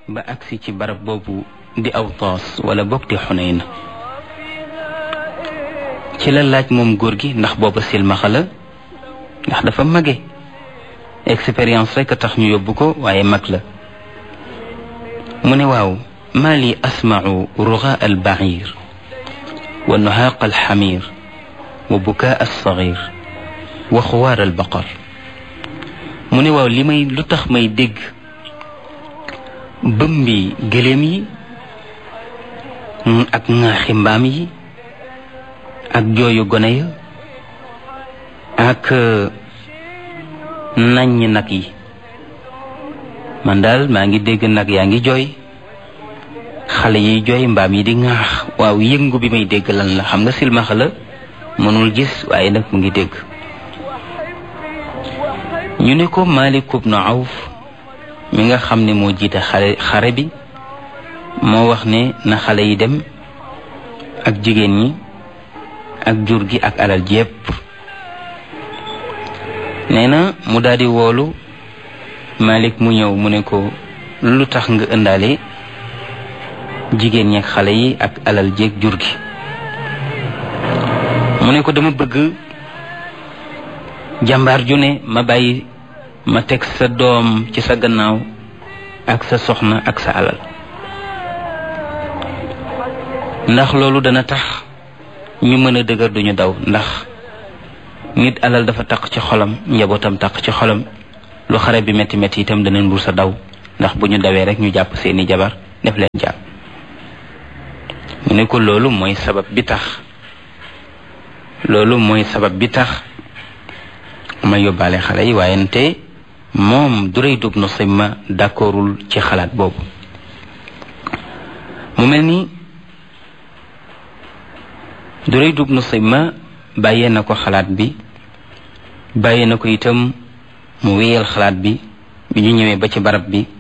ba agsi ci barab boobu di Awtaas wala bokk di Xunayn ci la laaj moom góor gi ndax booba silmaxa la ndax dafa mage expérience rek a tax ñu yóbbu ko waaye mag la mu ne waaw maa li asmau rugaa al bair wa nuhaaq al xamir wa bukaa al sagir wa xuwaar al baqar mu ne waaw li may lu tax may dégg bëmbi gëléem yi ak ŋaaxi mbaam yi ak jooyu gone ya ak naññ nag yi man daal maa ngi dégg nag yaa ngi jooy xale yiy jooy mbaam yi di ŋaax waaw yëngu bi may dégg lan la xam nga silmaxa la mënul gis waaye nag mu ngi dégg ñu ne ko Malik ibn Awf mi nga xam ne moo jiite xare xare bi moo wax ne na xale yi dem ak jigéen ñi ak jur gi ak alal ji yépp nee na mu daldi woolu Malik mu ñëw mu ne ko lu tax nga ëndaale jigéen ñi ak xale yi ak alal ji ak jur gi mu ne ko dama bëgg jàmbaar ju ne ma bàyyi ma teg sa doom ci sa gannaaw ak sa soxna ak sa alal ndax loolu dana tax ñu mën a dëgër duñu daw ndax nit alal dafa taq ci xolam njabootam taq ci xolam lu xare bi métti métti itam dana ndur sa daw ndax bu ñu dawee rek ñu jàpp seeni jabar def leen jàpp mu ne ko loolu mooy sabab bi tax loolu mooy sabab bi tax ma yóbbaale xale yi waaye nte moom Durayd ibn Simma d'accordul ci xalaat boobu mu mel ni Durayd ibn Simma bàyyee na ko xalaat bi bàyyee na ko itam mu wéyal xalaat bi bi ñu ñëwee ba ci barab bi